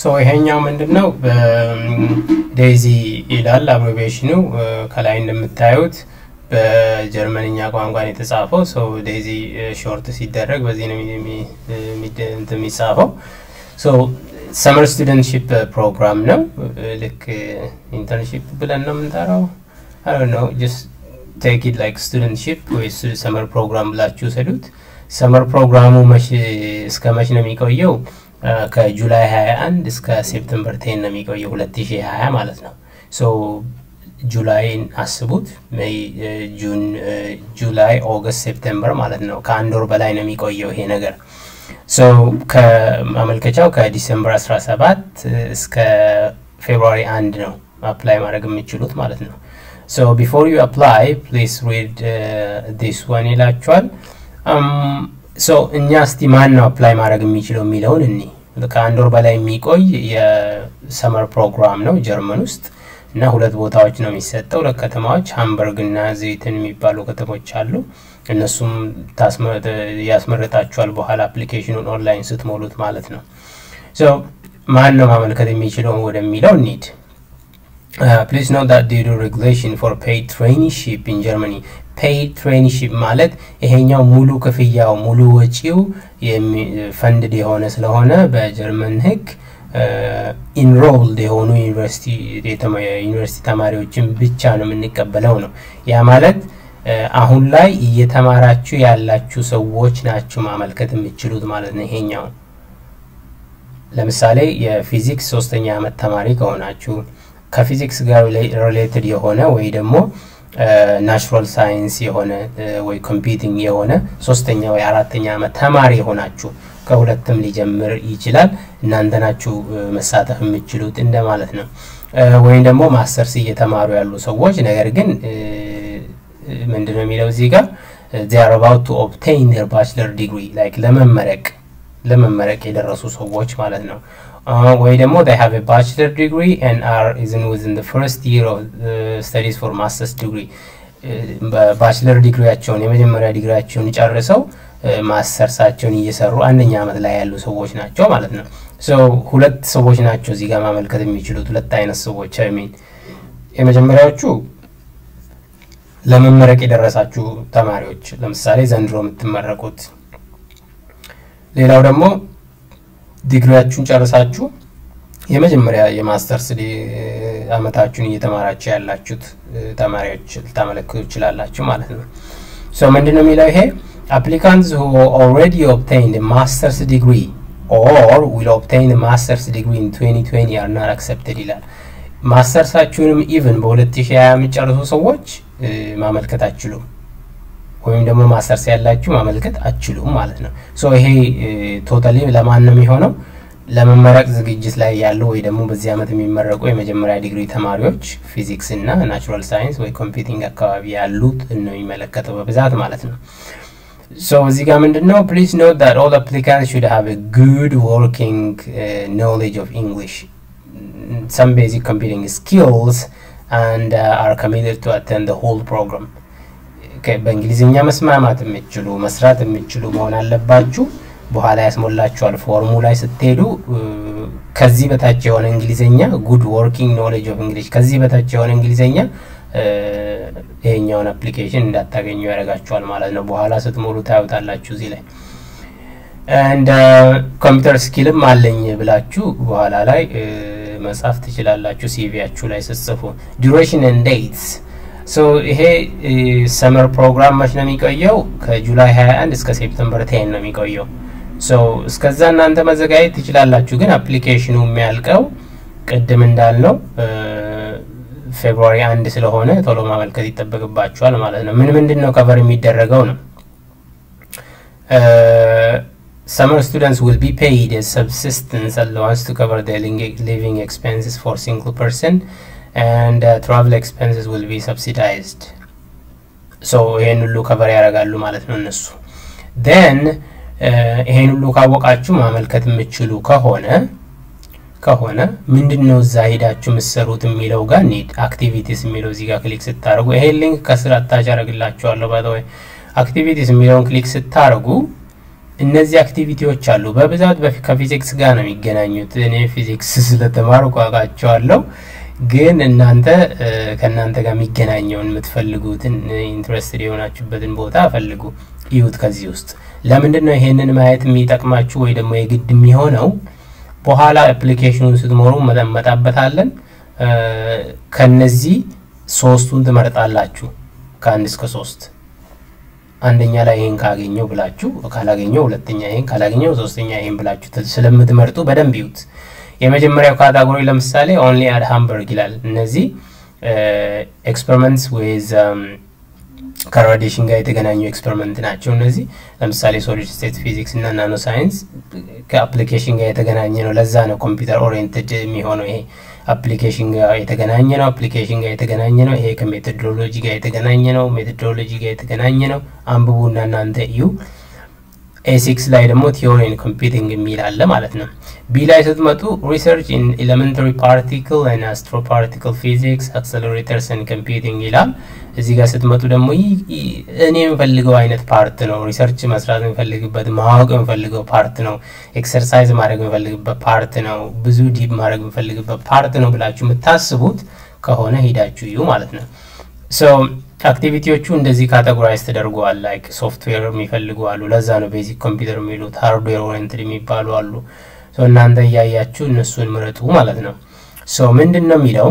ሶ ይሄኛው ምንድን ነው ዴይዚ ይላል አብሬቬሽኑ ከላይ እንደምታዩት በጀርመንኛ ቋንቋን የተጻፈው ሰው ዴይዚ ሾርት ሲደረግ በዚህ ነው የሚጻፈው ሰመር ስቱደንትሺፕ ፕሮግራም ነው ልክ ኢንተርንሺፕ ብለን ነው የምንጠራው ነው ጀስት ቴክ ኢት ላይክ ስቱደንትሺፕ ወይ ሰመር ፕሮግራም ብላችሁ ሰዱት ሰመር ፕሮግራሙ እስከ መች ነው የሚቆየው ከጁላይ 21 እስከ ሴፕተምበር ቴን ነው የሚቆየው 2020 ማለት ነው ሶ ጁላይን አስቡት ሜይ ጁን ጁላይ ኦገስት ሴፕቴምበር ማለት ነው ከአንድ ወር በላይ ነው የሚቆየው ይሄ ነገር ሶ ከማመልከቻው ከዲሰምበር 17 እስከ ፌብሩዋሪ አንድ ነው አፕላይ ማድረግ የምችሉት ማለት ነው ሶ ቢፎር ዩ አፕላይ ፕሊስ ሪድ ዲስ ዋን ይላችኋል ሶ እኛ እስቲ ማን ነው አፕላይ ማድረግ የሚችለው የሚለውን እኒ ከአንድ ወር በላይ የሚቆይ የሰመር ፕሮግራም ነው ጀርመን ውስጥ እና ሁለት ቦታዎች ነው የሚሰጠው ለከተማዎች ሃምበርግ እና ዘይትን የሚባሉ ከተሞች አሉ እነሱም ያስመረጣችኋል በኋላ አፕሊኬሽኑን ኦንላይን ስትሞሉት ማለት ነው ማን ነው ማመልከት የሚችለው ወደሚለው ኒድ ፕሊዝ ኖት ዳት ዲዩ ሬጉሌሽን ፎር ፔይድ ትሬኒሺፕ ኢን ጀርመኒ ፔይድ ትሬኒሺፕ ማለት ይሄኛው ሙሉ ክፍያው ሙሉ ወጪው ፈንድድ የሆነ ስለሆነ በጀርመን ህግ ኢንሮልድ የሆኑ ዩኒቨርሲቲ ተማሪዎችን ብቻ ነው የምንቀበለው ነው ያ ማለት አሁን ላይ እየተማራችሁ ያላችሁ ሰዎች ናችሁ ማመልከት የምችሉት ማለት ነው ይሄኛው ለምሳሌ የፊዚክስ ሶስተኛ ዓመት ተማሪ ከሆናችሁ ከፊዚክስ ጋር ሪሌትድ የሆነ ወይ ደግሞ ናቹራል ሳይንስ የሆነ ወይ ኮምፒውቲንግ የሆነ ሶስተኛ ወይ አራተኛ ዓመት ተማሪ የሆናችሁ ከሁለትም ሊጀምር ይችላል እናንተ ናችሁ መሳተፍ የምችሉት እንደማለት ነው ወይም ደግሞ ማስተርስ እየተማሩ ያሉ ሰዎች ነገር ግን ምንድነው የሚለው እዚህ ጋር ዚር አባውት ቱ ኦብቴይን ር ባችለር ዲግሪ ላይክ ለመመረቅ ለመመረቅ የደረሱ ሰዎች ማለት ነው ወይ ደግሞ they have a bachelor degree and are is in within the first year of uh, studies for master's degree በባችለር ዲግሪያቸውን የመጀመሪያ ዲግሪያቸውን ጨርሰው ማስተርሳቸውን እየሰሩ አንደኛ ዓመት ላይ ያሉ ሰዎች ናቸው ማለት ነው ሁለት ሰዎች ናቸው እዚህ ጋር ማመልከት የሚችሉት ሁለት አይነት ሰዎች ሚን የመጀመሪያዎቹ ለመመረቅ የደረሳችሁ ተማሪዎች ለምሳሌ ዘንድሮ የምትመረቁት ሌላው ደግሞ ዲግሪያችሁን ጨርሳችሁ የመጀመሪያ የማስተርስ አመታችሁን እየተማራችሁ ያላችሁት ተማሪዎች ልታመለክቱ ይችላላችሁ ማለት ነው ሶ ምንድን ነው የሚለው ይሄ applicants who already obtained a master's degree or will obtain a master's degree in 2020 are not accepted ይላል ማስተርሳችሁንም ኢቭን በ2020 የሚጨርሱ ሰዎች ማመልከት አችሉም ወይም ደግሞ ማስተርስ ያላችሁ ማመልከት አችሉም ማለት ነው ሶ ይሄ ቶታሊ ለማን ነው የሚሆነው ለመመረቅ ዝግጅት ላይ ያሉ ወይ ደግሞ በዚህ ዓመት የሚመረቁ የመጀመሪያ ዲግሪ ተማሪዎች ፊዚክስ እና ናቹራል ሳይንስ ወይ ኮምፒውቲንግ አካባቢ ያሉት ነው የሚመለከተው በብዛት ማለት ነው ሶ እዚህ ጋር ምንድን ነው ፕሊዝ ኖት ዳት ኦል አፕሊካንት ሹድ ሃቭ ጉድ ወርኪንግ ኖሌጅ ኦፍ እንግሊሽ some basic computing skills and uh, are committed to attend the whole program በእንግሊዝኛ መስማማት የምችሉ መስራት የምችሉ መሆን አለባችሁ በኋላ ያስሞላችኋል ፎርሙ ላይ ስትሄዱ ከዚህ በታች የሆነ እንግሊዝኛ ጉድ ወርኪንግ ኖሌጅ ኦፍ እንግሊሽ ከዚህ በታች የሆነ እንግሊዝኛ ይሄኛውን አፕሊኬሽን እንዳታገኙ ያደርጋችኋል ማለት ነው በኋላ ስትሞሉ ታዩታላችሁ እዚህ ላይ እንደ ኮምፒውተር ስኪልም አለኝ ብላችሁ በኋላ ላይ መጻፍ ትችላላችሁ ሲቪያችሁ ላይ ስትጽፉ ዱሬሽን ኤንድ ዴትስ ሶ ይሄ ሰመር ፕሮግራም መች ነው የሚቆየው ከጁላይ 21 እስከ ሴፕተምበር ቴን ነው የሚቆየው ሶ እስከዛ እናንተ መዘጋጀት ትችላላችሁ ግን አፕሊኬሽኑ የሚያልቀው ቅድም እንዳልነው ፌብሩዋሪ አንድ ስለሆነ ቶሎ ማመልከት ይጠበቅባችኋል ማለት ነው ምን ምንድን ነው ከቨር የሚደረገው ነው Summer students will be paid a subsistence allowance to cover their living expenses for single person and uh, travel expenses will be subsidized. So ይሄን ሁሉ ከቨር ያደርጋሉ ማለት ነው እነሱ then ይሄን ሁሉ ካወቃችሁ ማመልከት የምችሉ ከሆነ ከሆነ ምንድን ነው እዛ ሄዳችሁ የምትሰሩት የሚለው ጋር ኒድ አክቲቪቲስ የሚለው እዚህ ጋር ክሊክ ስታደርጉ ይሄን ሊንክ ከስር አታች አደርግላችኋለሁ ባይ አክቲቪቲስ የሚለውን ክሊክ ስታደርጉ እነዚህ አክቲቪቲዎች አሉ። በብዛት ከፊዚክስ ጋር ነው የሚገናኙት። እኔ ፊዚክስ ስለተማርኩ አውቃቸዋለሁ። ግን እናንተ ከእናንተ ጋር የሚገናኘውን የምትፈልጉትን ኢንትረስትድ የሆናችሁበትን ቦታ ፈልጉ፣ ይዩት። ከዚህ ውስጥ ለምንድን ነው ይሄንን ማየት የሚጠቅማችሁ ወይ ደግሞ የግድ የሚሆነው? በኋላ አፕሊኬሽኑን ስትሞሩ መጠመጣበታለን። ከነዚህ ሶስቱን ትመርጣላችሁ ከአንድ እስከ ሶስት አንደኛ ላይ ይሄን ካገኘው ብላችሁ ካላገኘው ሁለተኛ ይሄን ካላገኘው ሶስተኛ ይሄን ብላችሁ ስለምትመርጡ በደንብ ይዩት። የመጀመሪያው ካታጎሪ ለምሳሌ ኦንሊ አድ ሃምበርግ ይላል። እነዚህ ኤክስፐሪመንትስ ዌዝ ከራዲሽን ጋር የተገናኙ ኤክስፐሪመንት ናቸው። እነዚህ ለምሳሌ ሶሊድ ስቴት ፊዚክስ እና ናኖ ሳይንስ ከአፕሊኬሽን ጋር የተገናኘ ነው። ለዛ ነው ኮምፒውተር ኦሪየንትድ የሚሆነው ይሄ አፕሊኬሽን ጋር የተገናኘ ነው። አፕሊኬሽን ጋር የተገናኘ ነው። ይሄ ከሜቶዶሎጂ ጋር የተገናኘ ነው። ሜቶዶሎጂ ጋር የተገናኘ ነው። አንብቡና እናንተ እዩ። ኤሲክስ ላይ ደግሞ ቲዮሪን ኮምፒውቲንግ የሚል አለ ማለት ነው። ቢ ላይ ስትመጡ ሪሰርች ኢን ኤሌመንታሪ ፓርቲክል ን አስትሮ ፓርቲክል ፊዚክስ አክሰለሬተርስ ን ኮምፒውቲንግ ይላል። እዚህ ጋር ስትመጡ ደግሞ እኔ የምፈልገው አይነት ፓርት ነው። ሪሰርች መስራት የምፈልግበት ማወቅ የምፈልገው ፓርት ነው። ኤክሰርሳይዝ ማድረግ የምፈልግበት ፓርት ነው። ብዙ ዲፕ ማድረግ የምፈልግበት ፓርት ነው ብላችሁ የምታስቡት ከሆነ ሂዳችሁ እዩ ማለት ነው። ሶ አክቲቪቲዎቹ እንደዚህ ካቴጎራይዝ ተደርገዋል። ላይክ ሶፍትዌር የሚፈልጉ አሉ። ለዛ ነው ቤዚክ ኮምፒውተር የሚሉት። ሃርድዌር ኦሪየንትድ የሚባሉ አሉ። ሶ እናንተ እያያችሁ እነሱን ምረጡ ማለት ነው። ሶ ምንድን ነው የሚለው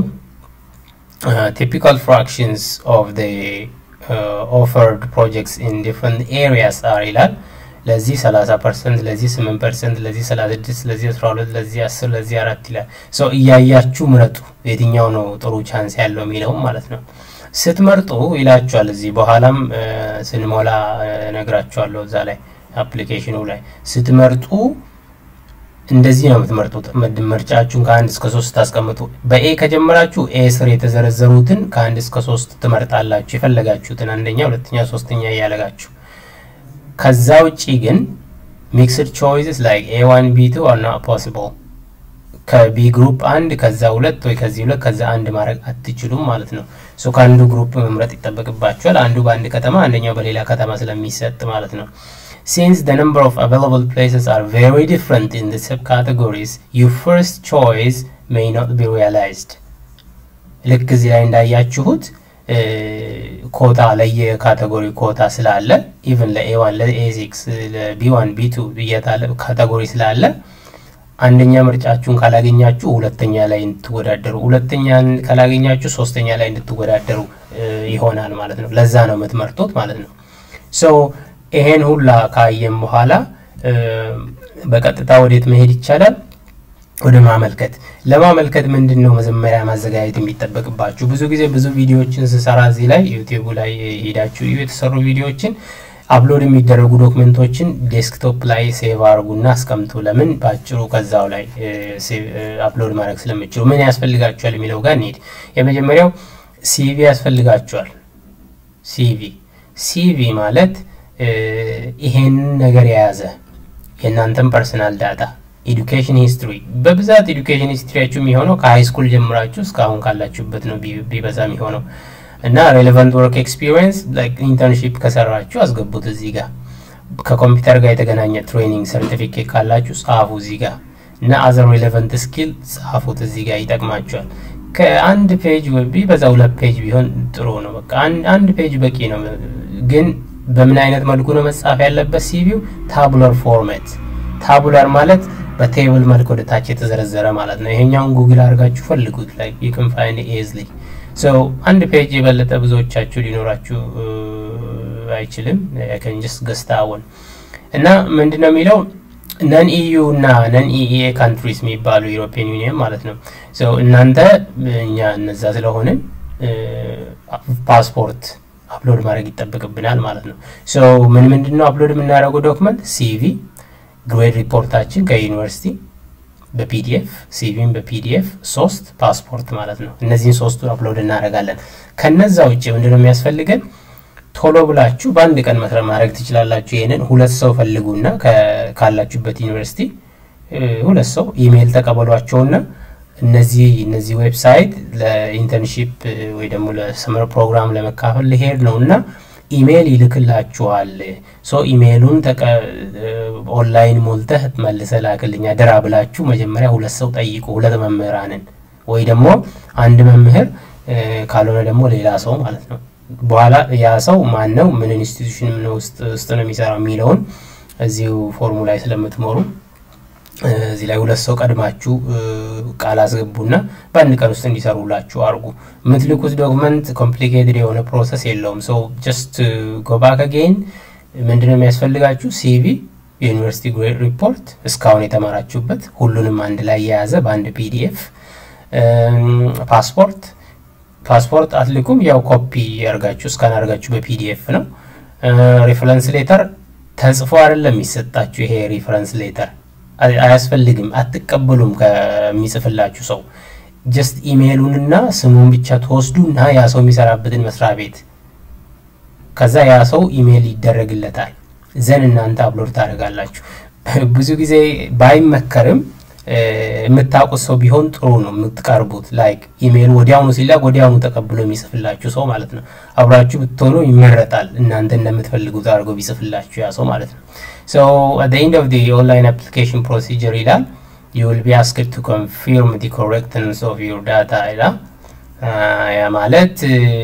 typical fractions of the uh, offered projects in different areas are ይላል። ለዚህ 30 ፐርሰንት፣ ለዚህ 8 ፐርሰንት፣ ለዚህ 36፣ ለዚህ 12፣ ለዚህ 10፣ ለዚህ አራት ይላል። ሶ እያያችሁ ምረጡ የትኛው ነው ጥሩ ቻንስ ያለው የሚለውም ማለት ነው። ስትመርጡ ይላችኋል። እዚህ በኋላም ስንሞላ ነግራችኋለሁ። እዛ ላይ አፕሊኬሽኑ ላይ ስትመርጡ እንደዚህ ነው የምትመርጡት። ምርጫችሁን ከአንድ እስከ ሶስት ታስቀምጡ። በኤ ከጀመራችሁ ኤ ስር የተዘረዘሩትን ከአንድ እስከ ሶስት ትመርጣላችሁ። የፈለጋችሁትን አንደኛ፣ ሁለተኛ፣ ሶስተኛ እያለጋችሁ ከዛ ውጪ ግን ሚክስድ ቾይስስ ላይክ ኤ ዋን ቢ ቱ አር ናት ፖሲብል ከቢ ግሩፕ አንድ ከዛ ሁለት ወይ ከዚህ ሁለት ከዛ አንድ ማድረግ አትችሉም ማለት ነው። ሶ ከአንዱ ግሩፕ መምረጥ ይጠበቅባችኋል። አንዱ በአንድ ከተማ አንደኛው በሌላ ከተማ ስለሚሰጥ ማለት ነው። Since the number of available places are very different in the subcategories, your first choice may not be realized. ልክ እዚህ ላይ እንዳያችሁት ኮታ ለየካቴጎሪ ኮታ ስላለ ኢቨን ለኤዋን ለኤሲክስ ለቢዋን ቢቱ ብየታለ ካቴጎሪ ስላለ አንደኛ ምርጫችሁን ካላገኛችሁ ሁለተኛ ላይ እንድትወዳደሩ፣ ሁለተኛን ካላገኛችሁ ሶስተኛ ላይ እንድትወዳደሩ ይሆናል ማለት ነው። ለዛ ነው የምትመርጡት ማለት ነው። ሶ ይሄን ሁላ ካየም በኋላ በቀጥታ ወዴት መሄድ ይቻላል? ወደ ማመልከት። ለማመልከት ምንድን ነው መጀመሪያ ማዘጋጀት የሚጠበቅባችሁ? ብዙ ጊዜ ብዙ ቪዲዮዎችን ስሰራ እዚህ ላይ ዩቲዩቡ ላይ ሄዳችሁ የተሰሩ ቪዲዮዎችን አፕሎድ የሚደረጉ ዶክመንቶችን ዴስክቶፕ ላይ ሴቭ አድርጉና አስቀምጡ። ለምን በአጭሩ ከዛው ላይ አፕሎድ ማድረግ ስለምችሉ። ምን ያስፈልጋችኋል የሚለው ጋር እንሄድ። የመጀመሪያው ሲቪ ያስፈልጋችኋል። ሲቪ ሲቪ ማለት ይሄንን ነገር የያዘ የእናንተን ፐርሰናል ዳታ ኤዱኬሽን ሂስትሪ በብዛት ኤዱኬሽን ሂስትሪያችሁ የሚሆነው ከሀይ ስኩል ጀምራችሁ እስካሁን ካላችሁበት ነው ቢበዛ የሚሆነው እና ሬሌቫንት ወርክ ኤክስፒሪየንስ ኢንተርንሺፕ ከሰራችሁ አስገቡት እዚህ ጋር። ከኮምፒውተር ጋር የተገናኘ ትሬኒንግ ሰርቲፊኬት ካላችሁ ጻፉ እዚህ ጋር እና አዘር ሬሌቫንት ስኪል ጻፉት እዚህ ጋር ይጠቅማችኋል። ከአንድ ፔጅ ቢበዛ ሁለት ፔጅ ቢሆን ጥሩ ነው። በቃ አንድ ፔጅ በቂ ነው። ግን በምን አይነት መልኩ ነው መጻፍ ያለበት? ሲቪው ታቡላር ፎርማት። ታቡላር ማለት በቴብል መልክ ወደ ታች የተዘረዘረ ማለት ነው። ይሄኛውን ጉግል አድርጋችሁ ፈልጉት ላይ ይክን ፋይንድ ኤዝሊ ሶ አንድ ፔጅ የበለጠ ብዙዎቻችሁ ሊኖራችሁ አይችልም። ከንጅስ ገስታውን እና ምንድን ነው የሚለው ነን ኢዩ እና ነን ኢኤ ካንትሪስ የሚባሉ ዩሮፒያን ዩኒየን ማለት ነው። እናንተ እኛ እነዛ ስለሆንን ፓስፖርት አፕሎድ ማድረግ ይጠበቅብናል ማለት ነው። ሶ ምን ምንድን ነው አፕሎድ የምናደርገው ዶክመንት ሲቪ፣ ግሬድ ሪፖርታችን ከዩኒቨርሲቲ በፒዲኤፍ ሲቪን በፒዲኤፍ ሶስት ፓስፖርት ማለት ነው። እነዚህን ሶስቱን አፕሎድ እናደርጋለን። ከነዛ ውጭ ምንድነው የሚያስፈልገን? ቶሎ ብላችሁ በአንድ ቀን መስራት ማድረግ ትችላላችሁ። ይህንን ሁለት ሰው ፈልጉና ካላችሁበት ዩኒቨርሲቲ ሁለት ሰው ኢሜይል ተቀበሏቸውና እነዚህ እነዚህ ዌብሳይት ለኢንተርንሺፕ ወይ ደግሞ ለሰመር ፕሮግራም ለመካፈል ሊሄድ ነው እና ኢሜይል ይልክላችኋል። ሶ ኢሜይሉን ኦንላይን ሞልተህ መልሰህ ላክልኝ አደራ ብላችሁ መጀመሪያ ሁለት ሰው ጠይቁ፣ ሁለት መምህራንን ወይ ደግሞ አንድ መምህር ካልሆነ ደግሞ ሌላ ሰው ማለት ነው። በኋላ ያ ሰው ማን ነው፣ ምን ኢንስቲትዩሽን ምን ውስጥ ነው የሚሰራው የሚለውን እዚሁ ፎርሙ ላይ ስለምትሞሩ እዚህ ላይ ሁለት ሰው ቀድማችሁ ቃል አስገቡና በአንድ ቀን ውስጥ እንዲሰሩላችሁ አድርጉ። የምትልኩት ዶክመንት ኮምፕሊኬትድ የሆነ ፕሮሰስ የለውም። ሶ ጀስት ጎባክ አጌን ምንድነው የሚያስፈልጋችሁ? ሲቪ፣ የዩኒቨርሲቲ ግሬድ ሪፖርት፣ እስካሁን የተማራችሁበት ሁሉንም አንድ ላይ የያዘ በአንድ ፒዲኤፍ፣ ፓስፖርት ፓስፖርት አትልኩም፣ ያው ኮፒ ያርጋችሁ እስካን አርጋችሁ በፒዲኤፍ ነው። ሪፈረንስ ሌተር ተጽፎ አይደለም የሚሰጣችሁ። ይሄ ሪፈረንስ ሌተር አያስፈልግም፣ አትቀበሉም ከሚጽፍላችሁ ሰው። ጀስት ኢሜይሉንና ስሙን ብቻ ትወስዱና ያ ሰው የሚሰራበትን መስሪያ ቤት ከዛ ያ ሰው ኢሜይል ይደረግለታል። ዘን እናንተ አፕሎድ ታደርጋላችሁ። ብዙ ጊዜ ባይመከርም የምታውቁት ሰው ቢሆን ጥሩ ነው። የምትቀርቡት ላይክ ኢሜይል ወዲያውኑ ሲላክ ወዲያውኑ ተቀብሎ የሚጽፍላችሁ ሰው ማለት ነው። አብራችሁ ብትሆኑ ይመረጣል። እናንተ እንደምትፈልጉት አድርጎ ቢጽፍላችሁ ያ ሰው ማለት ነው። ሶ አት ዘ ኤንድ ኦፍ ዘ ኦንላይን አፕሊኬሽን ፕሮሲጀር ይላል ዩ ዊል ቢ አስክድ ቱ ኮንፊርም ዲ ኮሬክትነስ ኦፍ ዩር ዳታ ይላል። ያ ማለት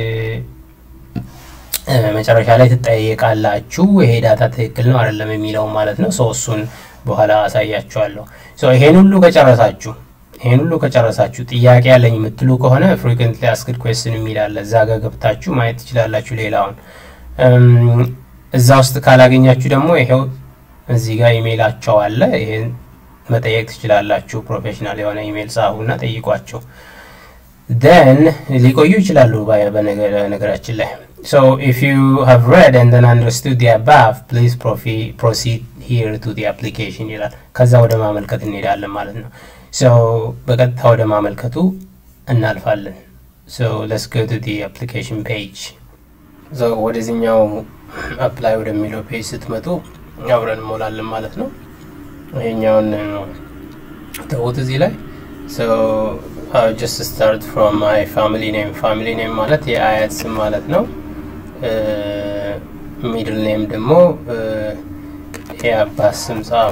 መጨረሻ ላይ ትጠየቃላችሁ ይሄ ዳታ ትክክል ነው አይደለም የሚለው ማለት ነው። ሰው እሱን በኋላ አሳያችኋለሁ። ይሄን ሁሉ ከጨረሳችሁ ይሄን ሁሉ ከጨረሳችሁ ጥያቄ ያለኝ የምትሉ ከሆነ ፍሪኩዌንትሊ አስክድ ኩዌስትን የሚላለ እዛ ጋር ገብታችሁ ማየት ትችላላችሁ። ሌላውን እዛ ውስጥ ካላገኛችሁ ደግሞ ይሄው እዚህ ጋር ኢሜይላቸው አለ። ይሄን መጠየቅ ትችላላችሁ። ፕሮፌሽናል የሆነ ኢሜይል ጻፉና ጠይቋቸው። ደን ሊቆዩ ይችላሉ በነገራችን ላይ So if you have read and then understood the above, please proceed here to the application ይላል። ከዛ ወደ ማመልከት እንሄዳለን ማለት ነው። So በቀጥታ ወደ ማመልከቱ እናልፋለን። So let's go to the application page. So ወደዚህኛው አፕላይ ወደሚለው ፔጅ ስትመጡ አብረን እንሞላለን ማለት ነው። ይሄኛውን ተውት እዚህ ላይ So I'll just start from my family name. Family name ማለት የአያት ስም ማለት ነው። ሚድል ኔም ደግሞ የአባት ስም ጻፉ።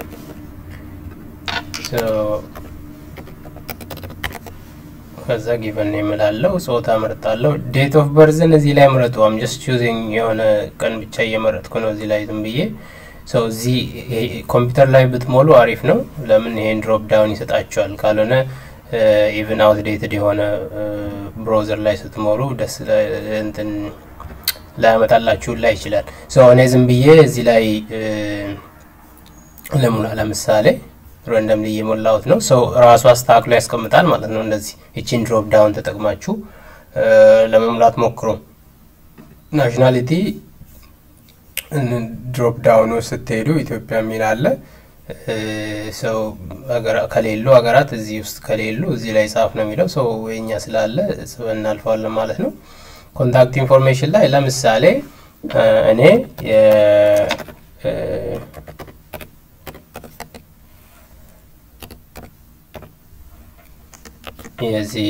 ከዛ ጊቨን ኔም እላለሁ። ጾታ እመርጣለሁ። ዴት ኦፍ በርዝን እዚህ ላይ ምረጡ። አም ጀስት ቹዚንግ የሆነ ቀን ብቻ እየመረጥኩ ነው እዚህ ላይ ዝም ብዬ ሰው እዚህ ኮምፒውተር ላይ ብትሞሉ አሪፍ ነው። ለምን ይሄን ድሮፕ ዳውን ይሰጣቸዋል። ካልሆነ ኢቭን አውትዴትድ የሆነ ብሮዘር ላይ ስትሞሉ ደስ እንትን ላያመጣላችሁ ላይ ይችላል። እኔ ዝም ብዬ እዚህ ላይ ለሙላ ለምሳሌ ረንደም ላይ እየሞላሁት ነው። ሰው ራሱ አስተካክሎ ያስቀምጣል ማለት ነው። እንደዚህ ይቺን ድሮፕ ዳውን ተጠቅማችሁ ለመሙላት ሞክሩ። ናሽናሊቲ ድሮፕ ዳውኑ ስትሄዱ ኢትዮጵያ የሚል አለ። ሰው ከሌሉ ሀገራት እዚህ ውስጥ ከሌሉ እዚህ ላይ ጻፍ ነው የሚለው። ሰው የኛ ስላለ እናልፈዋለን ማለት ነው። ኮንታክት ኢንፎርሜሽን ላይ ለምሳሌ እኔ የዚህ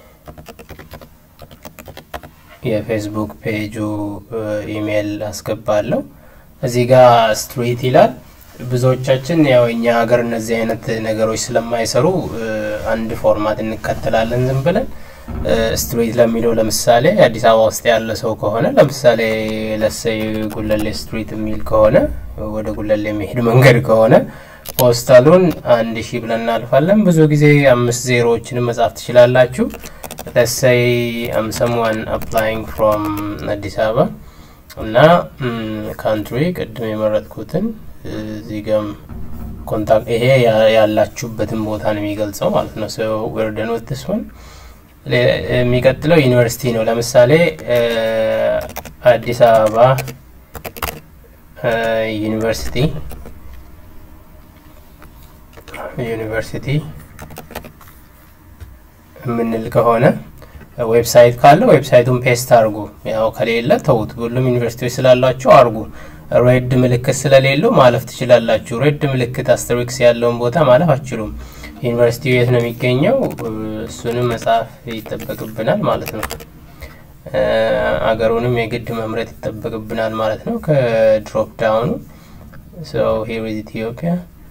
የፌስቡክ ፔጁ ኢሜይል አስገባለሁ። እዚህ ጋር ስትሪት ይላል። ብዙዎቻችን ያው እኛ ሀገር እነዚህ አይነት ነገሮች ስለማይሰሩ አንድ ፎርማት እንከተላለን ዝም ብለን ስትሪት ለሚለው ለምሳሌ አዲስ አበባ ውስጥ ያለ ሰው ከሆነ ለምሳሌ ለሰይ ጉለሌ ስትሪት የሚል ከሆነ ወደ ጉለሌ የሚሄድ መንገድ ከሆነ ፖስታሉን አንድ ሺህ ብለን እናልፋለን። ብዙ ጊዜ አምስት ዜሮዎችንም መጻፍ ትችላላችሁ። ለሰይ አም ሰምዋን አፕላይንግ ፍሮም አዲስ አበባ እና ካንትሪ ቅድም የመረጥኩትን እዚህ ጋም ኮንታክት ይሄ ያላችሁበትን ቦታ ነው የሚገልጸው ማለት ነው። ሰው ወርደን ወትስ ሆን የሚቀጥለው ዩኒቨርሲቲ ነው። ለምሳሌ አዲስ አበባ ዩኒቨርሲቲ ዩኒቨርሲቲ የምንል ከሆነ ዌብሳይት ካለ ዌብሳይቱን ፔስት አድርጉ። ያው ከሌለ ተውት። ሁሉም ዩኒቨርሲቲዎች ስላሏቸው አድርጉ። ሬድ ምልክት ስለሌለው ማለፍ ትችላላችሁ። ሬድ ምልክት አስተሪክስ ያለውን ቦታ ማለፍ አትችሉም። ዩኒቨርሲቲው የት ነው የሚገኘው? እሱንም መጽሐፍ ይጠበቅብናል ማለት ነው። አገሩንም የግድ መምረጥ ይጠበቅብናል ማለት ነው ከድሮፕ ዳውኑ ሶ ሂር ኢዝ ኢትዮጵያ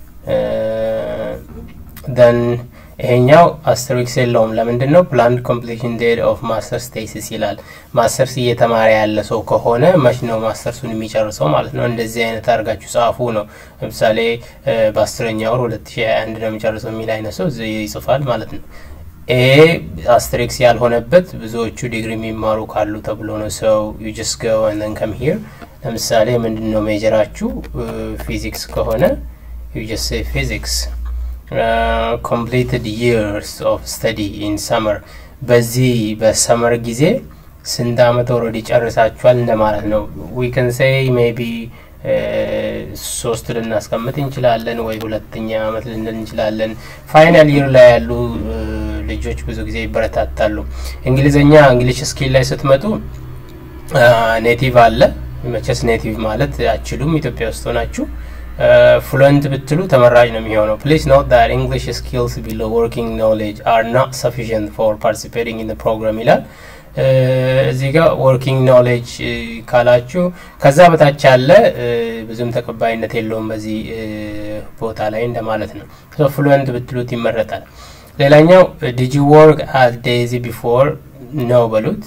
ደን ይሄኛው አስተሪክስ የለውም። ለምንድን ነው? ፕላንድ ኮምፕሊሽን ዴት ኦፍ ማስተርስ ቴሲስ ይላል። ማስተርስ እየተማረ ያለ ሰው ከሆነ መች ነው ማስተርሱን የሚጨርሰው ማለት ነው። እንደዚህ አይነት አድርጋችሁ ጻፉ ነው። ለምሳሌ በአስረኛ ወር ሁለት ሺ ሀያ አንድ ነው የሚጨርሰው የሚል አይነት ሰው ይጽፋል ማለት ነው። ይሄ አስትሪክስ ያልሆነበት ብዙዎቹ ዲግሪ የሚማሩ ካሉ ተብሎ ነው። ሰው ዩ ጀስት ጎ ኤንድ ከም ሂር ለምሳሌ ምንድን ነው ሜጀራችሁ ፊዚክስ ከሆነ ዩ ጀስት ሴ ፊዚክስ ኮምፕሊትድ ይርስ ኦፍ ስተዲ ኢን ሰመር በዚህ በሰመር ጊዜ ስንት አመት ኦልሬዲ ጨርሳችኋል እንደማለት ነው። ዊ ከን ሴይ ሜቢ ሶስት ልናስቀምጥ እንችላለን፣ ወይ ሁለተኛ አመት ልንል እንችላለን። ፋይናል ይር ላይ ያሉ ልጆች ብዙ ጊዜ ይበረታታሉ። እንግሊዝኛ እንግሊሽ ስኪል ላይ ስትመጡ ኔቲቭ አለ። መቼስ ኔቲቭ ማለት አችሉም ኢትዮጵያ ውስጥ ሆናችሁ ፍሉንት ብትሉ ተመራጭ ነው የሚሆነው። ፕሊዝ ኖት ዳት እንግሊሽ ስኪልስ ቢሎ ወርኪንግ ኖሌጅ አር ናት ሰፊሽንት ፎር ፓርቲሲፔቲንግ ኢን ፕሮግራም ይላል። እዚህ ጋር ወርኪንግ ኖሌጅ ካላችሁ ከዛ በታች ያለ ብዙም ተቀባይነት የለውም በዚህ ቦታ ላይ እንደማለት ነው። ፍሉንት ብትሉት ይመረጣል። ሌላኛው ዲጂ ወርክ አት ዴዚ ቢፎር ነው በሉት።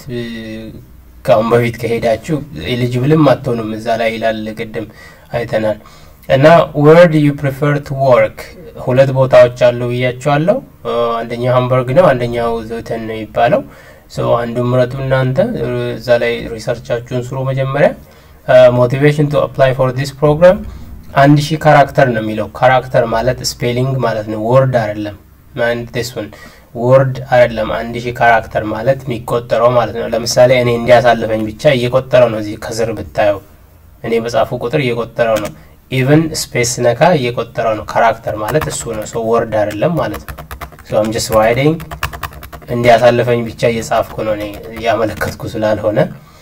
ከአሁን በፊት ከሄዳችሁ ኤሊጅብልም አትሆኑም እዛ ላይ ይላል። ቅድም አይተናል። እና ወርድ ዩ ፕሪፈር ቱ ወርክ ሁለት ቦታዎች አሉ ብያቸዋለሁ። አንደኛው ሃምበርግ ነው፣ አንደኛው ዞተን ነው የሚባለው። አንዱ ምረጡ እናንተ እዛ ላይ ሪሰርቻችሁን ስሩ። መጀመሪያ ሞቲቬሽን ቱ አፕላይ ፎር ዲስ ፕሮግራም አንድ ሺህ ካራክተር ነው የሚለው። ካራክተር ማለት ስፔሊንግ ማለት ነው፣ ወርድ አይደለም። ሱን ወርድ አይደለም። አንድ ሺህ ካራክተር ማለት የሚቆጠረው ማለት ነው። ለምሳሌ እኔ እንዲያሳልፈኝ ብቻ እየቆጠረው ነው። እዚህ ከስር ብታየው እኔ በጻፉ ቁጥር እየቆጠረው ነው። ኢቨን ስፔስ ነካ እየቆጠረው ነው። ካራክተር ማለት እሱ ነው። ሰው ወርድ አይደለም ማለት ነው። ሶ አም ጀስት ራይዲንግ እንዲያሳልፈኝ ብቻ እየጻፍኩ ነው እኔ እያመለከትኩ ስላልሆነ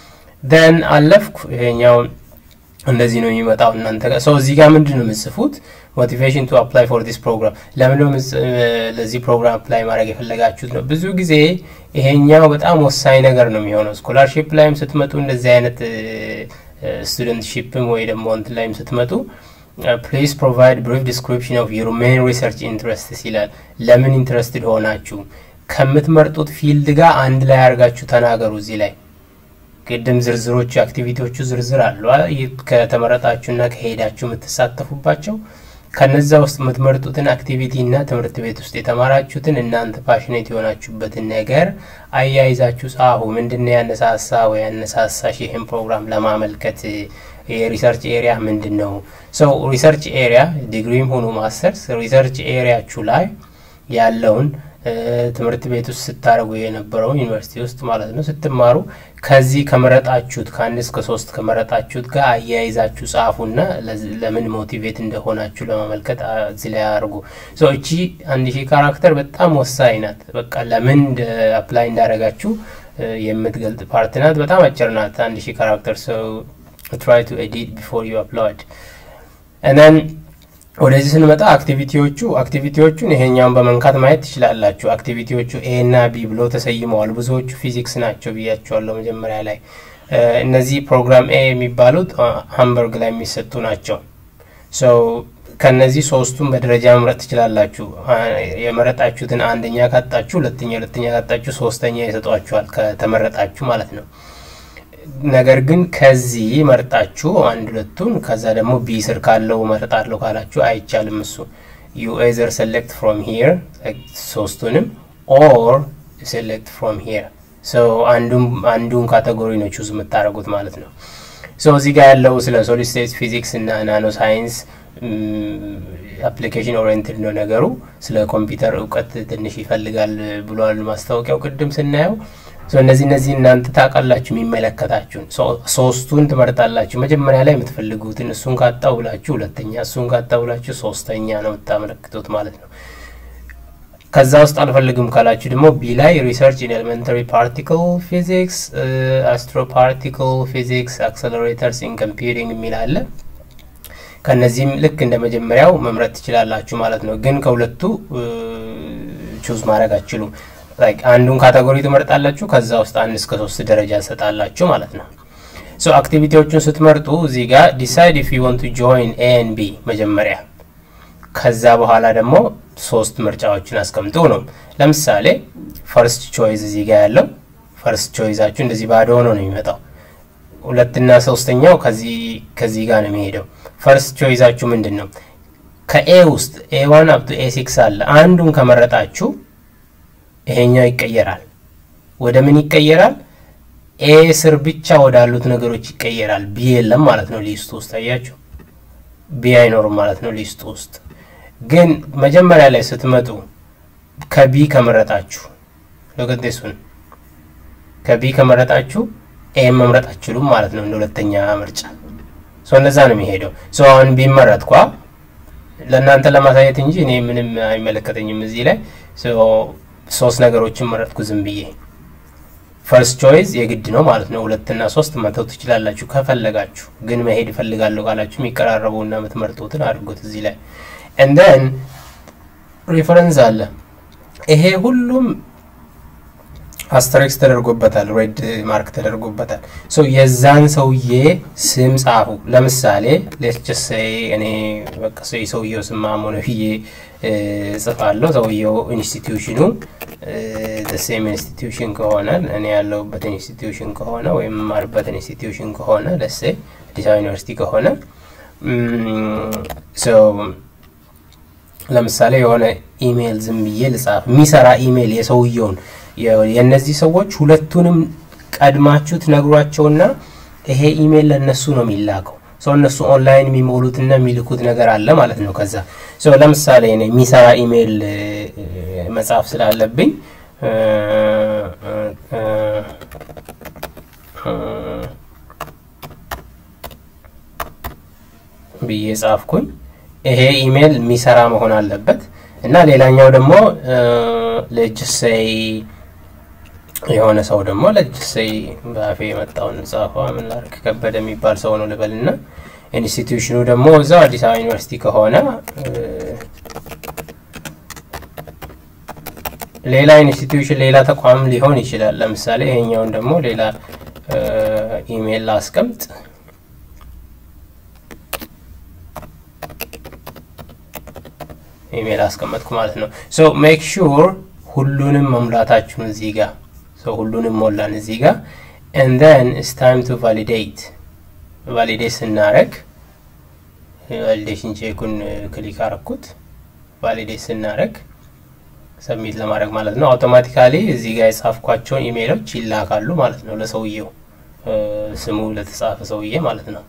ደን አለፍኩ። ይሄኛው እንደዚህ ነው የሚመጣው እናንተ ጋር ሰው እዚህ ጋር ምንድን ነው የምጽፉት? ሞቲቬሽን ቱ አፕላይ ፎር ዲስ ፕሮግራም ለምን ነው ለዚህ ፕሮግራም አፕላይ ማድረግ የፈለጋችሁት ነው። ብዙ ጊዜ ይሄኛው በጣም ወሳኝ ነገር ነው የሚሆነው። ስኮላርሺፕ ላይም ስትመጡ እንደዚህ አይነት ስቱደንትሺፕም ወይ ደግሞ እንትን ላይም ስትመጡ ፕሊዝ ፕሮቫይድ ብሪፍ ዲስክሪፕሽን ኦፍ ዩር ሜን ሪሰርች ኢንትረስትስ ይላል። ለምን ኢንትረስትድ ሆናችሁ ከምትመርጡት ፊልድ ጋር አንድ ላይ አድርጋችሁ ተናገሩ። እዚህ ላይ ቅድም ዝርዝሮቹ አክቲቪቲዎቹ ዝርዝር አሉ ከተመረጣችሁና ከሄዳችሁ የምትሳተፉባቸው ከነዛ ውስጥ የምትመርጡትን አክቲቪቲ እና ትምህርት ቤት ውስጥ የተማራችሁትን እናንተ ፓሽኔት የሆናችሁበትን ነገር አያይዛችሁ ጻፉ። ምንድን ያነሳሳ ወይ ያነሳሳሽ ይህን ፕሮግራም ለማመልከት የሪሰርች ኤሪያ ምንድን ነው? ሰው ሪሰርች ኤሪያ ዲግሪም ሆኑ ማስተርስ ሪሰርች ኤሪያችሁ ላይ ያለውን ትምህርት ቤት ውስጥ ስታደርጉ የነበረውን ዩኒቨርሲቲ ውስጥ ማለት ነው ስትማሩ ከዚህ ከመረጣችሁት ከአንድ እስከ ሶስት ከመረጣችሁት ጋር አያይዛችሁ ጻፉና ለምን ሞቲቬት እንደሆናችሁ ለማመልከት እዚህ ላይ አድርጉ። እቺ አንድ ሺህ ካራክተር በጣም ወሳኝ ናት። በቃ ለምን አፕላይ እንዳደረጋችሁ የምትገልጥ ፓርት ናት። በጣም አጭር ናት። አንድ ሺህ ካራክተር ሰው ትራይ ቱ ኤዲት ቢፎር ዩ አፕሎድ እነን ወደዚህ ስንመጣ አክቲቪቲዎቹ አክቲቪቲዎቹን ይሄኛውን በመንካት ማየት ትችላላችሁ። አክቲቪቲዎቹ ኤ እና ቢ ብሎ ተሰይመዋል። ብዙዎቹ ፊዚክስ ናቸው ብያቸዋለሁ መጀመሪያ ላይ። እነዚህ ፕሮግራም ኤ የሚባሉት ሃምበርግ ላይ የሚሰጡ ናቸው። ሰው ከነዚህ ሶስቱን በደረጃ መምረጥ ትችላላችሁ። የመረጣችሁትን አንደኛ ካጣችሁ፣ ሁለተኛ ሁለተኛ ካጣችሁ፣ ሶስተኛ ይሰጧችኋል ከተመረጣችሁ ማለት ነው። ነገር ግን ከዚህ መርጣችሁ አንድ ሁለቱን ከዛ ደግሞ ቢ ስር ካለው መርጣለሁ ካላችሁ አይቻልም። እሱ ዩ ኤዘር ሴሌክት ፍሮም ሂር ሶስቱንም ኦር ሴሌክት ፍሮም ሂር አንዱን ካቴጎሪ ነው ቹዝ የምታደርጉት ማለት ነው። ሶ እዚህ ጋር ያለው ስለ ሶሊድ ስቴት ፊዚክስ እና ናኖ ሳይንስ አፕሊኬሽን ኦሪየንትድ ነው ነገሩ። ስለ ኮምፒውተር እውቀት ትንሽ ይፈልጋል ብሏል ማስታወቂያው ቅድም ስናየው እነዚህ እነዚህ እናንተ ታውቃላችሁ የሚመለከታችሁን ሶስቱን ትመርጣላችሁ። መጀመሪያ ላይ የምትፈልጉትን እሱን ካጣው ብላችሁ ሁለተኛ፣ እሱን ካጣው ብላችሁ ሶስተኛ ነው የምታመለክቱት ማለት ነው። ከዛ ውስጥ አልፈልግም ካላችሁ ደግሞ ቢ ላይ ሪሰርች ኢን ኤሌመንታሪ ፓርቲክል ፊዚክስ፣ አስትሮ ፓርቲክል ፊዚክስ፣ አክሰለሬተርስ ኢን ኮምፒውቲንግ የሚል አለ። ከነዚህም ልክ እንደ መጀመሪያው መምረጥ ትችላላችሁ ማለት ነው። ግን ከሁለቱ ቹዝ ማድረግ አትችሉም። አንዱን ካተጎሪ ትመርጣላችሁ። ከዛ ውስጥ አንድ እስከ ሶስት ደረጃ ትሰጣላችሁ ማለት ነው። ሶ አክቲቪቲዎቹን ስትመርጡ እዚህ ጋር ዲሳይድ ኢፍ ዩ ዋንት ቱ ጆይን ኤ ኤንድ ቢ መጀመሪያ፣ ከዛ በኋላ ደግሞ ሶስት ምርጫዎችን አስቀምጡ ነው። ለምሳሌ ፈርስት ቾይዝ እዚህ ጋር ያለው ፈርስት ቾይዛችሁ እንደዚህ ባዶ ሆኖ ነው የሚመጣው። ሁለትና ሶስተኛው ከዚህ ጋር ነው የሚሄደው። ፈርስት ቾይዛችሁ ምንድን ነው? ከኤ ውስጥ ኤ ዋን አፕቱ ኤ ሲክስ አለ። አንዱን ከመረጣችሁ ይሄኛው ይቀየራል። ወደ ምን ይቀየራል? ኤ ስር ብቻ ወዳሉት ነገሮች ይቀየራል። ቢ የለም ማለት ነው ሊስቱ ውስጥ አያችሁ፣ ቢ አይኖርም ማለት ነው ሊስቱ ውስጥ። ግን መጀመሪያ ላይ ስትመጡ ከቢ ከመረጣችሁ ለገዴሱን ከቢ ከመረጣችሁ ኤ መምረጥ አችሉም ማለት ነው እንደ ሁለተኛ ምርጫ። ሶ እንደዛ ነው የሚሄደው። ሶ አሁን ቢመረጥ ኳ ለእናንተ ለማሳየት እንጂ እኔ ምንም አይመለከተኝም እዚህ ላይ ሶስት ነገሮችን መረጥኩ ዝም ብዬ። ፈርስት ቾይዝ የግድ ነው ማለት ነው። ሁለትና ሶስት መተው ትችላላችሁ ከፈለጋችሁ። ግን መሄድ እፈልጋለሁ ካላችሁ የሚቀራረበውና የምትመርጡትን አድርጎት እዚህ ላይ እንደን ሪፈረንስ አለ። ይሄ ሁሉም አስተሪክስ ተደርጎበታል፣ ሬድ ማርክ ተደርጎበታል። ሶ የዛን ሰውዬ ስም ጻፉ። ለምሳሌ ሌትስ ሴይ እኔ በቃ የሰውየው ስም ማሞነ ብዬ ጽፋለሁ። ሰውየው ኢንስቲትዩሽኑ ሴም ኢንስቲትዩሽን ከሆነ እኔ ያለሁበት ኢንስቲትዩሽን ከሆነ ወይም የምማርበት ኢንስቲትዩሽን ከሆነ ለሴ አዲስ አበባ ዩኒቨርሲቲ ከሆነ ለምሳሌ የሆነ ኢሜይል ዝም ብዬ ልጻፍ፣ የሚሰራ ኢሜይል የሰውየውን የእነዚህ ሰዎች ሁለቱንም ቀድማችሁ ትነግሯቸውና ይሄ ኢሜይል ለእነሱ ነው የሚላከው። ሰው እነሱ ኦንላይን የሚሞሉትና የሚልኩት ነገር አለ ማለት ነው። ከዛ ሰው ለምሳሌ እኔ የሚሰራ ኢሜይል መጻፍ ስላለብኝ ብዬ ጻፍኩኝ። ይሄ ኢሜይል የሚሰራ መሆን አለበት እና ሌላኛው ደግሞ ለጅሰይ የሆነ ሰው ደግሞ ለጅሰይ በአፌ የመጣውን ጻፏ ምን ላድርግ ከበደ የሚባል ሰው ነው ልበልና ኢንስቲትዩሽኑ ደግሞ እዛው አዲስ አበባ ዩኒቨርሲቲ ከሆነ ሌላ ኢንስቲትዩሽን ሌላ ተቋም ሊሆን ይችላል። ለምሳሌ ይሄኛውን ደግሞ ሌላ ኢሜይል ላስቀምጥ። ኢሜይል አስቀመጥኩ ማለት ነው። ሶ ሜክ ሹር ሁሉንም መሙላታችሁን እዚህ ጋር ሶ ሁሉንም ሞላን እዚህ ጋር ኤንድ ዘን ኢትስ ታይም ቱ ቫሊዴት ቫሊዴት ስናረግ ቫሊዴሽን ቼኩን ክሊክ አረኩት። ቫሊዴት ስናረግ ሰሚት ለማድረግ ማለት ነው። አውቶማቲካሊ እዚህ ጋር የጻፍኳቸውን ኢሜይሎች ይላካሉ ማለት ነው ለሰውየው ስሙ ለተጻፈ ሰውዬ ማለት ነው።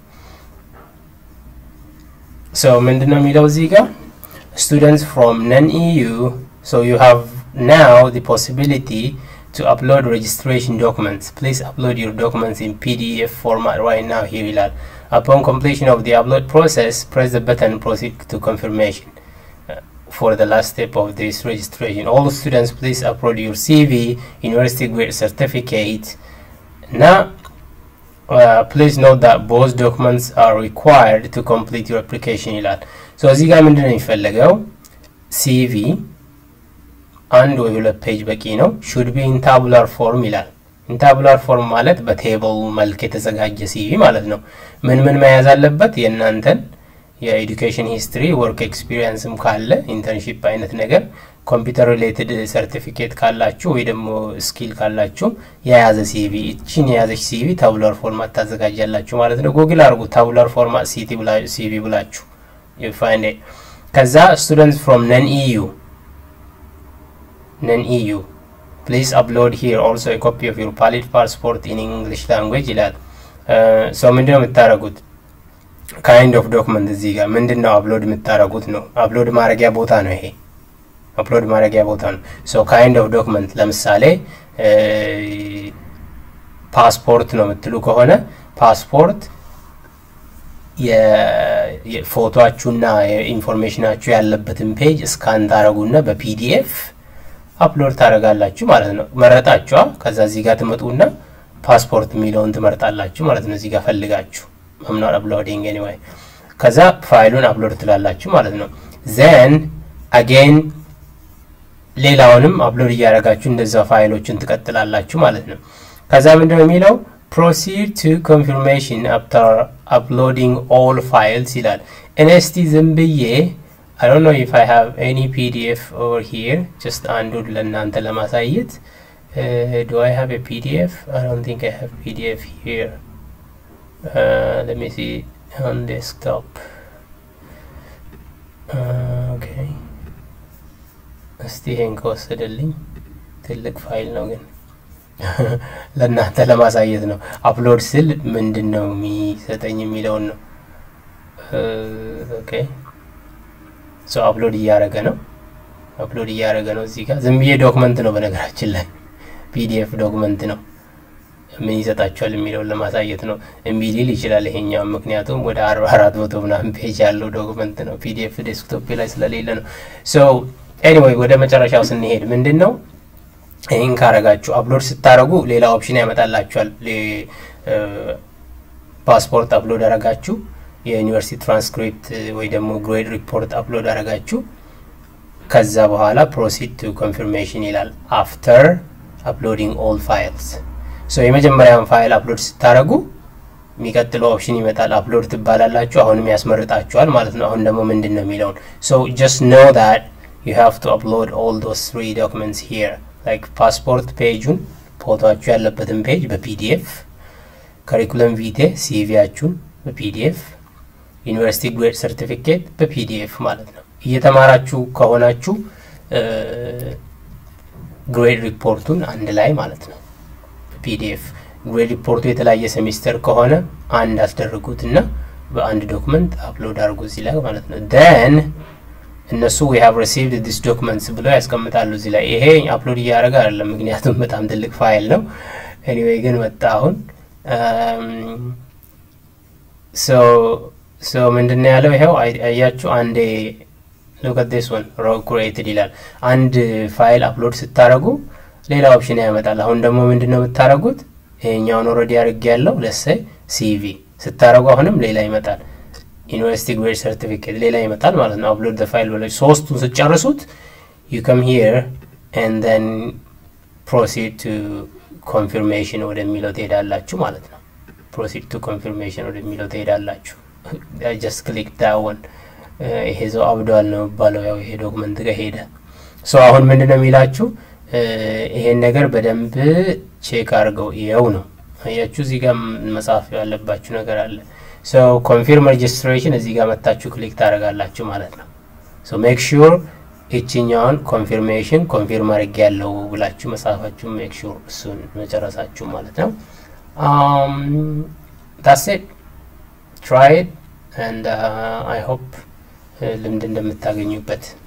ሶ ምንድን ነው የሚለው እዚህ ጋር students from non-EU, so you have now the possibility to upload registration documents. Please upload your documents in PDF format right now here ይላል። Upon completion of the upload process, press the button proceed to confirmation. Uh, for the last step of this registration, all students please upload your CV, university grade certificate. Now, uh, please note that both documents are required to complete your application ይላል። ሶ እዚህ ጋር ምንድን ነው የሚፈለገው? ሲቪ አንድ ወይ ሁለት ፔጅ በቂ ነው። ሹድ ቢ ኢን ታቡላር ፎርም ይላል። ኢንታቡላር ፎርም ማለት በቴብል መልክ የተዘጋጀ ሲቪ ማለት ነው። ምን ምን መያዝ አለበት? የእናንተን የኤዱኬሽን ሂስትሪ፣ ወርክ ኤክስፒሪየንስም ካለ ኢንተርንሺፕ አይነት ነገር፣ ኮምፒውተር ሪሌትድ ሰርቲፊኬት ካላችሁ ወይ ደግሞ ስኪል ካላችሁ የያዘ ሲቪ፣ እችን የያዘች ሲቪ ታቡላር ፎርማት ታዘጋጃላችሁ ማለት ነው። ጉግል አድርጉ ታቡላር ፎርማት ሲቪ ብላችሁ ፋይንድ ከዛ ስቱደንትስ ፍሮም ነን ኢዩ ነን ኢዩ ፕሊዝ አፕሎድ ሂር ኦልሶ ኮፒ ኦፍ ዩር ፓሊድ ፓስፖርት ኢን እንግሊሽ ላንጉዌጅ ይላል። ሰው ምንድን ነው የምታደርጉት? ካይንድ ኦፍ ዶክመንት እዚህ ጋር ምንድን ነው አፕሎድ የምታደርጉት ነው። አፕሎድ ማድረጊያ ቦታ ነው ይሄ አፕሎድ ማድረጊያ ቦታ ነው። ሶ ካይንድ ኦፍ ዶክመንት ለምሳሌ ፓስፖርት ነው የምትሉ ከሆነ ፓስፖርት የፎቶችሁና ኢንፎርሜሽናችሁ ያለበትን ፔጅ እስካን ታደረጉና በፒዲኤፍ አፕሎድ ታደረጋላችሁ ማለት ነው። መረጣችኋ። ከዛ እዚህ ጋር ትመጡና ፓስፖርት የሚለውን ትመርጣላችሁ ማለት ነው። እዚህ ጋር ፈልጋችሁ መምናር አፕሎዲንግ ኤኒዌይ። ከዛ ፋይሉን አፕሎድ ትላላችሁ ማለት ነው። ዘን አጌን ሌላውንም አፕሎድ እያደረጋችሁ እንደዛ ፋይሎችን ትቀጥላላችሁ ማለት ነው። ከዛ ምንድነው የሚለው ፕሮሲድ ቱ ኮንፊርሜሽን አፍተር አፕሎዲንግ ኦል ፋይልስ ይላል። እኔ እስቲ ዝም ብዬ I don't know if I have any PDF over here. Just አንዱን ለእናንተ ለማሳየት uh, do I have a PDF? I don't think I have PDF here. Uh, let me see on desktop. Uh, okay. እስቲ ይሄን ከወሰደልኝ ትልቅ ፋይል ነው ግን ለእናንተ ለማሳየት ነው። አፕሎድ ስል ምንድን ነው የሚሰጠኝ የሚለውን ነው። ኦኬ ሶ አፕሎድ እያደረገ ነው። አፕሎድ እያደረገ ነው። እዚህ ጋር ዝም ብዬ ዶክመንት ነው በነገራችን ላይ ፒዲኤፍ ዶክመንት ነው። ምን ይሰጣቸዋል የሚለውን ለማሳየት ነው። እምቢ ሊል ይችላል ይሄኛው፣ ምክንያቱም ወደ አርባ አራት መቶ ምናምን ፔጅ ያለው ዶክመንት ነው። ፒዲኤፍ ዴስክቶፕ ላይ ስለሌለ ነው። ሶ ኤኒዌይ ወደ መጨረሻው ስንሄድ ምንድን ነው ይህን ካረጋችሁ አፕሎድ ስታደረጉ ሌላ ኦፕሽን ያመጣላችኋል። ፓስፖርት አፕሎድ አረጋችሁ፣ የዩኒቨርሲቲ ትራንስክሪፕት ወይ ደግሞ ግሬድ ሪፖርት አፕሎድ አረጋችሁ። ከዛ በኋላ ፕሮሲድ ቱ ኮንፊርሜሽን ይላል አፍተር አፕሎዲንግ ኦል ፋይልስ። ሶ የመጀመሪያውን ፋይል አፕሎድ ስታደረጉ የሚቀጥለው ኦፕሽን ይመጣል። አፕሎድ ትባላላችሁ። አሁንም ያስመርጣችኋል ማለት ነው። አሁን ደግሞ ምንድን ነው የሚለውን ሶ ጀስት ኖ ዳት ዩ ሃቭ ቱ አፕሎድ ኦል ዶስ ትሪ ዶክመንትስ ሂር ላይክ ፓስፖርት ፔጁን ፎቶችሁ ያለበትን ፔጅ በፒዲኤፍ ከሪኩለም ቪቴ ሲቪያችሁን በፒዲኤፍ ዩኒቨርሲቲ ግሬድ ሰርቲፊኬት በፒዲኤፍ ማለት ነው። እየተማራችሁ ከሆናችሁ ግሬድ ሪፖርቱን አንድ ላይ ማለት ነው በፒዲኤፍ ግሬድ ሪፖርቱ የተለያየ ሴሚስተር ከሆነ አንድ አስደርጉት እና በአንድ ዶክመንት አፕሎድ አድርጉ እዚህ ላይ ማለት ነው ደን እነሱ ዊ ሃቭ ሪሲቭድ ዲስ ዶክመንትስ ብለው ያስቀምጣሉ እዚህ ላይ። ይሄ አፕሎድ እያደረገ አይደለም፣ ምክንያቱም በጣም ትልቅ ፋይል ነው። ኤኒዌይ ግን መጣ አሁን ሶ ምንድን ነው ያለው? ይኸው አያችሁ፣ አንዴ ሉክ አት ዲስ ወን ሮ ክሬትድ ይላል። አንድ ፋይል አፕሎድ ስታደረጉ ሌላ ኦፕሽን ያመጣል። አሁን ደግሞ ምንድን ነው የምታደረጉት? ይሄኛውን ኦልሬዲ አድርጌ ያለው ለሰይ ሲቪ ስታደረጉ አሁንም ሌላ ይመጣል። ዩኒቨርሲቲ ግሬድ ሰርቲፊኬት ሌላ ይመጣል ማለት ነው። አፕሎድ ፋይል ብለ ሶስቱን ስጨርሱት ዩ ከም ሂር ኤንድ ዘን ፕሮሲድ ቱ ኮንፊርሜሽን ወደሚለው ትሄዳላችሁ ማለት ነው። ፕሮሲድ ቱ ኮንፊርሜሽን ወደሚለው ትሄዳላችሁ። ጀስት ክሊክ ዳውን ይሄ ሰው አብዷል ነው የሚባለው። ያው ይሄ ዶክመንት ጋር ሄደ። ሶ አሁን ምንድን ነው የሚላችሁ ይሄን ነገር በደንብ ቼክ አድርገው ይኸው ነው አያችሁ። እዚህ ጋር መጻፍ ያለባችሁ ነገር አለ። ሶ ኮንፊርም ሬጅስትሬሽን እዚህ ጋር መታችሁ ክሊክ ታደርጋላችሁ ማለት ነው። ሶ ሜክ ሹር ይችኛውን ኮንፊርሜሽን ኮንፊርም አድርጌ ያለው ብላችሁ መጻፋችሁ ሜክ ሹር እሱን መጨረሳችሁ ማለት ነው። ዳስ ኢት ትራይ ኢት ኤንድ አይ ሆፕ ልምድ እንደምታገኙበት